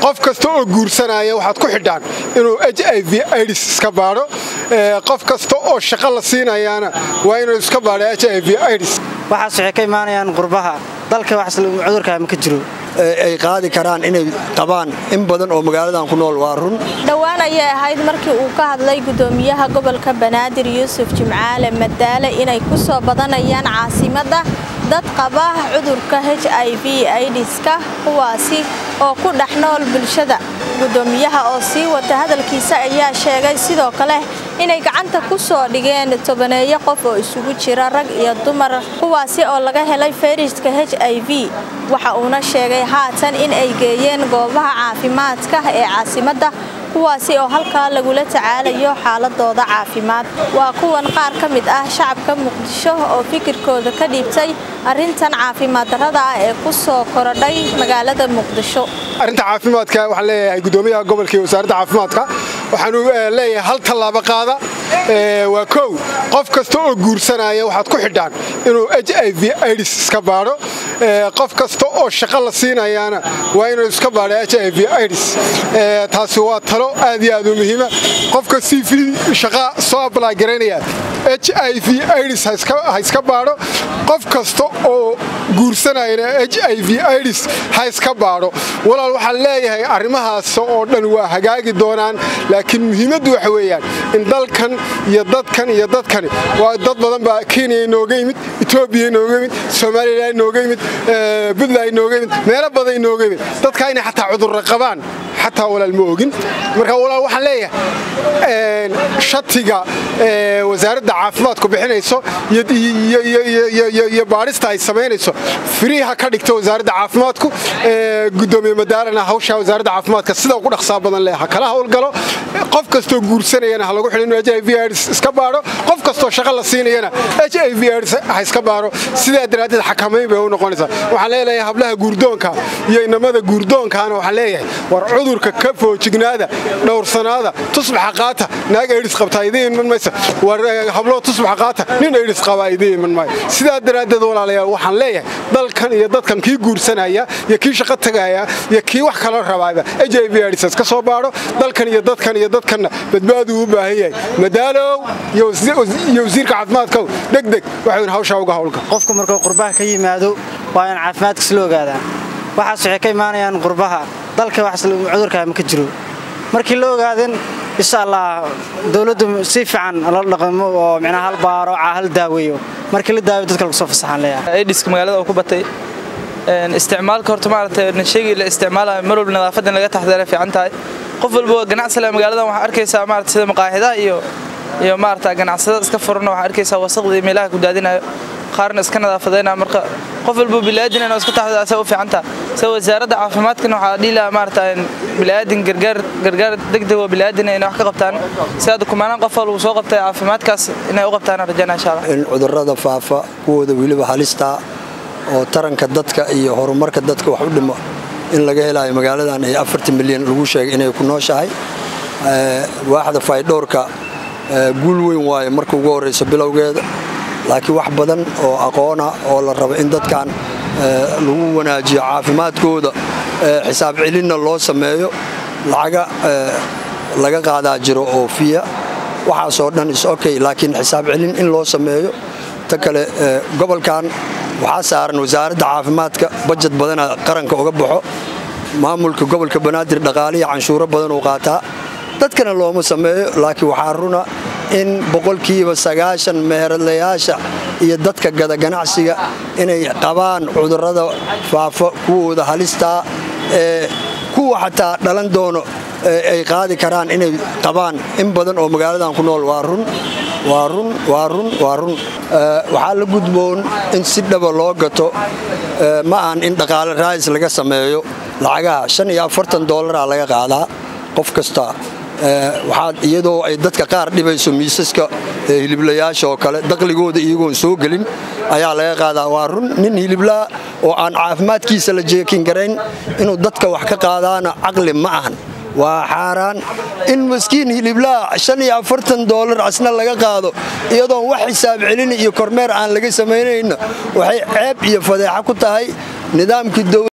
qof kasta oo guursanaya waxaad ku xidhaan inuu h i v ids iska baadho qof kasta oo shaqo la siinayaana waa inuu iska baadho h i v ids waxaas waxay ka imaanayaan qurbaha dalka wax cudurkaa ma ka jiro ay qaadi karaan inay qabaan in badan oo magaaladan ku nool waa run dhowaan ayay ahayd markii uu ka hadlay gudoomiyaha gobolka banaadir yuusuf jimcaale madaale inay ku soo badanayaan caasimadda dad qaba cudurka h i v idiska kuwaasi oo ku dhex nool bulshada gudoomiyaha oo sii wata hadalkiisa ayaa sheegay sidoo kale inay gacanta ku soo dhigeen tobaneeyo qof oo isugu jira rag iyo dumar kuwaasi oo laga helay fayraska h i v waxa uuna sheegay haatan in ay geeyeen goobaha caafimaadka ee caasimadda kuwaasi oo halkaa lagula tacaalayo xaaladooda caafimaad waa kuwan qaar ka mid ah shacabka muqdisho oo fikirkooda ka dhiibtay arrintan caafimaad darrada ah ee ku soo korodhay magaalada muqdisho arrinta caafimaadka waxaan leeyahay gudoomiyaha gobolka iyo wasaaradda caafimaadka waxaanu leeyahay hal tallaabo qaada waa kow qof kasta oo guursanaya waxaad ku xidhaan inuu h i v ids iska baadho qof kasta oo shaqo la siinayaana waa inuu iska baadho h i v ids taasi waa talo aad iyo aad u muhiima qofka c v shaqa soo ablay garaynaya h i v ids ha iska baadho qof kasta oo guursanayana h i v ids ha iska baadho walaal waxaan leeyahay arrimahaas oo dhan waa hagaagi doonaan laakiin muhiimaddu waxa weeyaan in dalkan iyo dadkan iyo dadkani waa dad badan baa kenya inooga yimid etoobiya inooga yimid somalilan inooga yimid puntland inooga yimid meelo badan inooga yimid dadkaa inay xataa cudurra qabaan xataa walaal ma ogin marka walaal waxaan leeyahay shatiga wasaaradda caafimaadku bixinayso iyo baadhista ay samaynayso firiha ka dhigta wasaaradda caafimaadku gudoomiye madaalana hawsha wasaaradda caafimaadka sida ugu dhaqsaa badan leh ha kala howlgalo qof kastoo guursanayana ha lagu xidhin inuu h i v ids iska baadho qof kastoo shaqo la siinayana h i v ids ha iska baadho sidaa daraaddeed xakamayn bay u noqonaysaa waxaan leeyahay hablaha guurdoonka iyo inamada guurdoonkaana waxaan leeyahay war cudurka ka foojignaada dhowrsanaada tusbaxa qaata naag ids qabtaa idiin iman maysa war hablo tusbaxa qaata nin ids qabaa idiin iman maayo sidaa daraaddeed walaalayaal waxaan leeyahay dalkan iyo dadkan kii guursanaya iyo kii shaqo tagaya iyo kii wax kala rabaaba h i v ids iska soo baadho dalkan iyo dadkan iyo dadkanna badbaaduu u baahan yahay madaalow iyo wasiirka caafimaadkow degdeg waxayn hawshaa uga howlga qofku markuu qurbaha ka yimaado waa in caafimaadkiis la ogaadaa waxaas waxay ka imaanayaan qurbaha dalka wax cudurkaa ma ka jiro markii la ogaadan insha allah dowladdu si fiican la dhaqmo oo micnaha hal baaro hal daaweeyo markii la daaweyo dadka lagu soo fasaxaan leeyahay aidiska magaalada oo ku batay isticmaalka horta maaragtay shaygii la isticmaalayo mar walba nadaafadda in laga taxdara fiican tahay qof walba ganacsale magaaladan waxaa arkaysaa maarata sida maqaaxidaha iyo iyo maarata ganacsadada iska furana waxaa arkaysaa wasaqdii meelaha ku daadinayo qaarna iska nadaafadayna marka qof walba bilaadan inuu iska taxdara asaa u fiicanta sida wasaaradda caafimaadkana waxaa dhihi lahaa maarata bilaadan gargaar gargaar degdeg oo bilaadan inay wax ka qabtaan sida kumaanaan qof lagu soo qabtay caafimaadkaas inay u qabtaan rajana insha allah in cudurrada faafa kuwooda weliba halistaa oo taranka dadka iyo horumarka dadka wax u dhimo in laga helayo magaaladan ee afartan milyan lagu sheegay inay ku nooshahay waaxda faydhowrka guul weyn waaye marka ugu horrayso bilowgeeda laakiin wax badan oo aqoona oo la rabo in dadkan lagu wanaajiyo caafimaadkooda xisaab celinna loo sameeyo lacaga laga qaadaa jiro oo fiya waxaasoo dhan is okay laakiin xisaab celin in loo sameeyo ta kale gobolkan waxaa saaran wasaaradda caafimaadka bajad badana qaranka uga baxo maamulka gobolka banaadir dhaqaaliya canshuuro badan uu qaataa dadkana looma sameeyo laakiin waxaa runa in boqolkiiba sagaashan meheradlayaasha iyo dadka gada ganacsiga inay qabaan cudurrada faafo kuwooda halistaa ee kuwa xataa dhalan doono ay qaadi karaan inay qabaan in badan oo magaaladan ku nool waa run waa run waa run waa run waxaa la gudboon in si dhaba loo gato ma ahan in dhaqaale raadis laga sameeyo lacagaha shan iyo afartan doolaraa laga qaadaa qof kasta waxaad iyadoo ay dadka qaar dhibayso miisaska hiliblayaasha oo kale daqligooda iyagoon soo gelin ayaa laga qaadaa waa run nin hiliblaa oo aan caafimaadkiisa la jeekin garayn inuu dadka wax ka qaadaana caqli ma ahan waa xaaraan in maskiin hiliblaa shan iyo afartan doolar asna laga qaado iyadoon wax xisaab celin iyo kormeer aan laga samaynayna waxay ceeb iyo fadeexa ku tahay nidaamkii